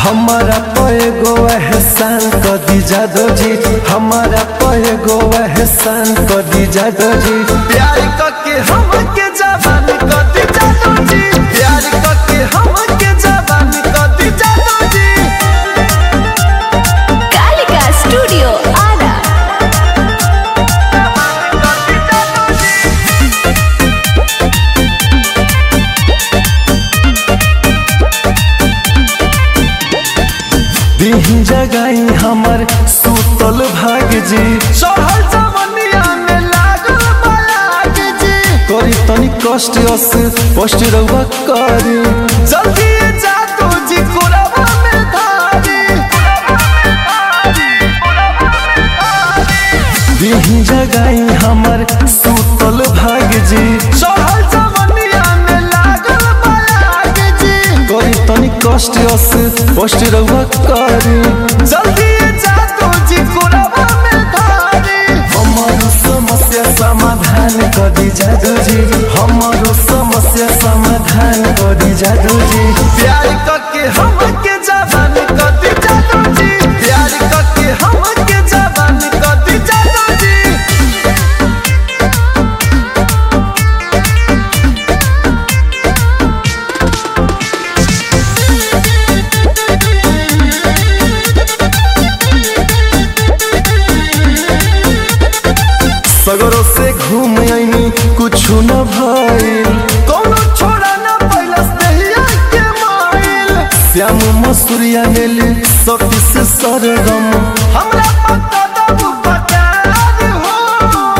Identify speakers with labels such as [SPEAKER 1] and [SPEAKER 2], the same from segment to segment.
[SPEAKER 1] हमारा पैगो एहसान कर दी जादो जी हमारा पैगो एहसान कर दी जादो जी प्यार करके हमके जवान कर दी जादो जी प्यार करके हमके जवान कर दी जादो जी
[SPEAKER 2] कालिका स्टूडियो आरा
[SPEAKER 1] कर दी जादो जी दीही जगाई हमर सुतल भाग जी चढ़ल जवनिया में लागल बलाग जी करी तनी कष्ट अस कष्ट रहुआ करी जल्दी जा तू जी कोरवा में धारी दीही जगाई हमर सुतल भाग जी चढ़ल जवनिया में लागल बलाग जी करी तनी कष्ट अस कष्ट रहुआ करी जल्दी जा तू जी कोरवा में धारी हमारो समस्या समाधान कर दी जादू जी हमारो समस्या समाधान कर दी जादू जी प्यार करके हमके जवान कर दी जादू जी प्यार करके हमके जवान कर दी जादू जी सगरों से घूम आईनी कुछ न भइल कोनो छोड़ा न पैलस दहिया के माइल श्याम मसूरिया मेल सती से सरगम हमरा पता दबू पकार हो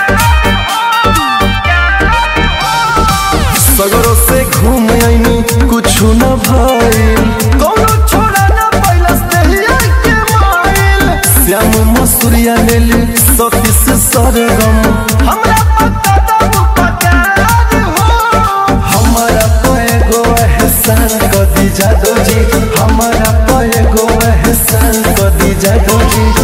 [SPEAKER 1] सगरों से घूम आईनी कुछ न भइल कोनो छोड़ा न पैलस दहिया के माइल श्याम मसूरिया मेल सती से सरगम हमरा पता दबू पकार हो हमारा पैगो एहसान कर दी जादो जी हमारा पैगो एहसान कर दी जादो जी